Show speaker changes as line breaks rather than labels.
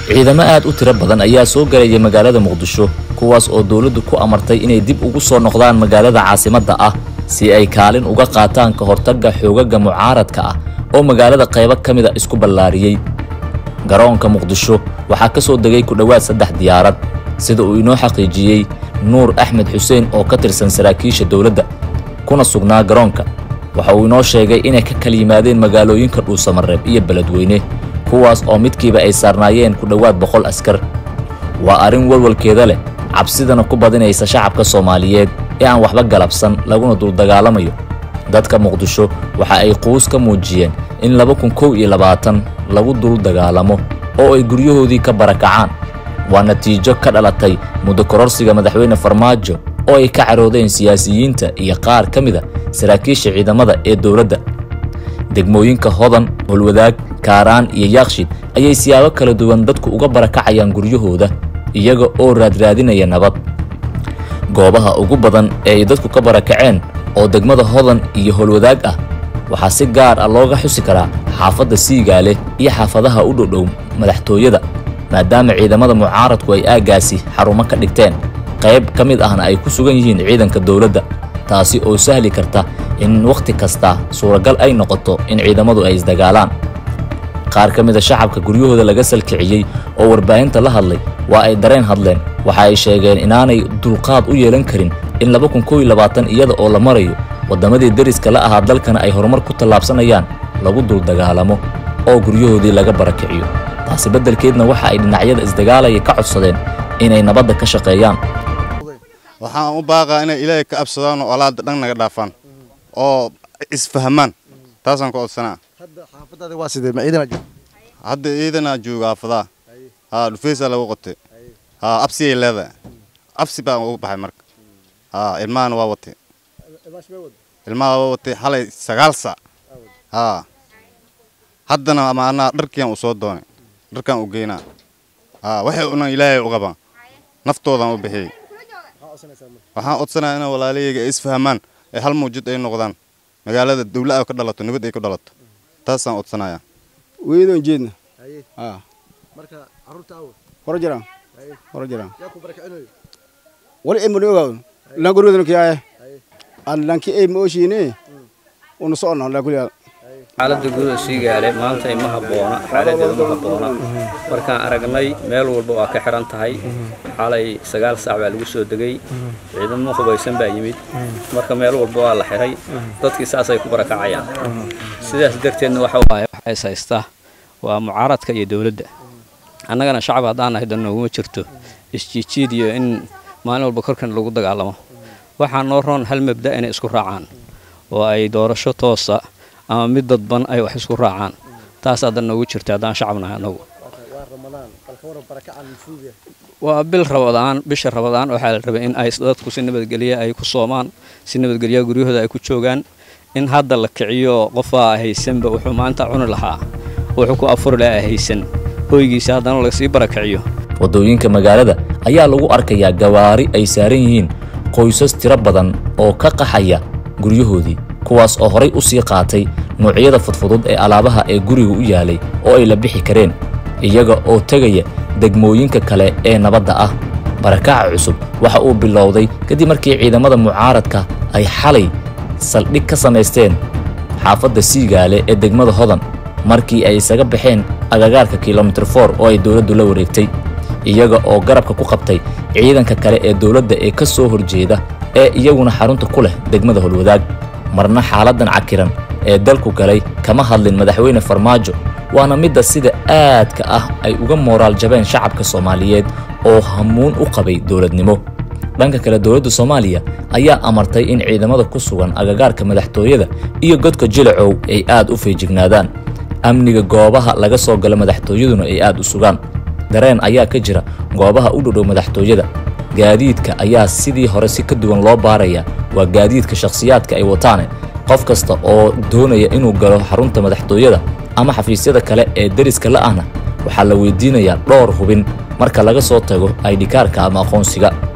ciidamo aad u tiro badan ayaa soo galaya magaalada muqdisho kuwaas oo dowladdu ku amartay inay dib ugu soo noqdaan magaalada caasimadda ah si ay kaalin uga qaataan ka hortagga xoogaga mucaaradka ah oo magaalada qaybo ka mid a isku ballaariyey garoonka muqdisho waxaa ka soo degay ku dhowaad saddex diyaarad sida uu inoo xaqiijiyey nuur axmed xuseen oo ka tirsan saraakiisha dowladda kuna sugnaa garoonka waxa uu inoo sheegay inay ka kala yimaadeen magaalooyinka dhuusamareeb iyo beledweyne kuwaas oo midkiiba ay saarnaayeen ku dhowaad boqol askar waa arrin walwalkeeda leh cabsidana ku badinaysa shacabka soomaaliyeed ee aan waxba galabsan laguna duldagaalamayo dadka muqdisho waxa ay quus ka muujiyeen in laba kun kow iyo labaatan lagu dul dagaalamo oo ay guryahoodii ka barakacaan waa natiijo ka dhalatay muddo kororsiga madaxweyne farmaajo oo ay ka caroodeen siyaasiyiinta iyo qaar ka mid a saraakiisha ciidamada ee dowladda degmooyinka hodan holwadaag kaaraan iyo yaaqshid ayay siyaabo kala duwan dadku uga barakacayaan guryahooda iyaga oo raadraadinaya nabad goobaha ugu badan ee ay dadku ka barakaceen oo degmada hodan iyo holwadaag ah waxaa si gaar ah looga xusi karaa xaafadda siigaale iyo xaafadaha u dhodhow madaxtooyada maadaama ciidamada mucaaradku ay aaggaasi xarumo ka dhigteen qayb ka mid ahna ay ku sugan yihiin ciidanka dowladda taasi oo sahli karta in wakhti kasta suuragal ay noqoto in ciidamadu ay isdagaalaan qaar ka mid a shacabka guryahooda laga salkiciyey oo warbaahinta la hadlay waa ay dareen hadleen waxa ay sheegeen inaanay dulqaad u yeelan karin in laba kun kow iyo labaatan iyada oo la marayo waddamadii deriska la ahaa dalkana ay horumar ku tallaabsanayaan lagu duldagaalamo oo guryahoodii laga barakiciyo taasi beddelkeedna waxa ay dhinacyada isdagaalaya ka codsadeen inay nabadda ka shaqeeyaan
waxaan u baaqaa inay ilaahay ka absadaan oo alaada dhan naga dhaafaan oo isfahmaan taasaan ku codsanaa hadda ciidanaa jooga aafadaa haa dhufeysaa lagu qotay haa absiyay leedahay absi baan ugu baxay marka haa ilmahana waa watay ilmaha waa watay xalay sagaal sac haa haddana maanaa dharkiiaan u soo doonay dharkaan u geynaa haa waxay unan ilaahay u qabaan naftoodan u bixiyey waxaan codsanaya ina walaalahayga ay isfahmaan ee hal muujid ay noqdaan magaalada dawla ay ka dhalato nabad ay ku dhalato taasaan codsanaya
weydon jeedna hore jiraan hore jiraan wali emani ogaa langorwadana kiyaaye aan lanki ay ma oshiine una socona laa kulyaal
xaaladda guuda siigaale maanta ima habboona xaaladeedu ma habboona markaan aragnay meel walba waa ka xihan tahay xalay sagaal saac baa lagu soo degay ciidamo hubaysan baa yimid marka meel walba waa la xihay dadkii saasay ku barakacayaan sidaas darteedna waxa waaye waxa is haystaa waa mucaaradka iyo dowladda annagana shacab haddaan nahay dan nooguma jirto isjiijiid iyo in maalin walba korkan lagu dagaalamo waxaa noo roon hal mabda inay isku raacaan oo ay doorasho toosa ama mid dadban ay wax isku raacaan taas haddan noogu jirta haddaan shacab nahay annagu waa bil rabadaan bisha rabadaan waxaa la rabay in ay dadku si nabadgelya ay ku soomaan si nabadgelya guryahooda ay ku joogaan in hadda la kiciyo qofaa haysanba wuxuu maanta cuni lahaa wuxuu ku afuri lahaa haysan hoygiisa haddana lagasii barakiciyo
waddooyinka magaalada ayaa lagu arkayaa gawaari ay saaran yihiin qoysas tiro badan oo ka qaxaya guryahoodii kuwaas oo horay u sii qaatay noocyada fudfudud ee alaabaha ee guriga u yaalay oo ay la bixi kareen iyaga oo tegaya degmooyinka kale ee nabadda ah barakaca cusub waxa uu bilowday kadib markii ciidamada mucaaradka ay xalay saldhig ka samaysteen xaafadda siigaale ee degmada hodan markii ay isaga baxeen agagaarka kilomitir for oo ay dowladdu la wareegtay iyaga oo garabka ku qabtay ciidanka kale ee dowladda ee ka soo horjeeda ee iyaguna xarunta ku leh degmada holwadaag marna xaaladdan cakiran ee dalku galay kama hadlin madaxweyne farmaajo waana midda sida aadka ah ay uga mooraal jabeen shacabka soomaaliyeed oo hamuun u qabay dowladnimo dhanka kale dowladda soomaaliya ayaa amartay in ciidamada ku sugan agagaarka madaxtooyada iyo godka jilacow ay aad u feejignaadaan amniga goobaha laga soo galo madaxtooyaduna ay aad u sugaan dareen ayaa ka jira goobaha u dhodhow madaxtooyada gaadiidka ayaa sidii hore si ka duwan loo baarayaa waa gaadiidka shakhsiyaadka ay wataane qof kasta oo doonaya inuu galo xarunta madaxtooyada ama xafiisyada kale ee deriska la ahna waxaa la weydiinayaa dhowr hubin marka laga soo tago aydhikaarka ama aqoonsiga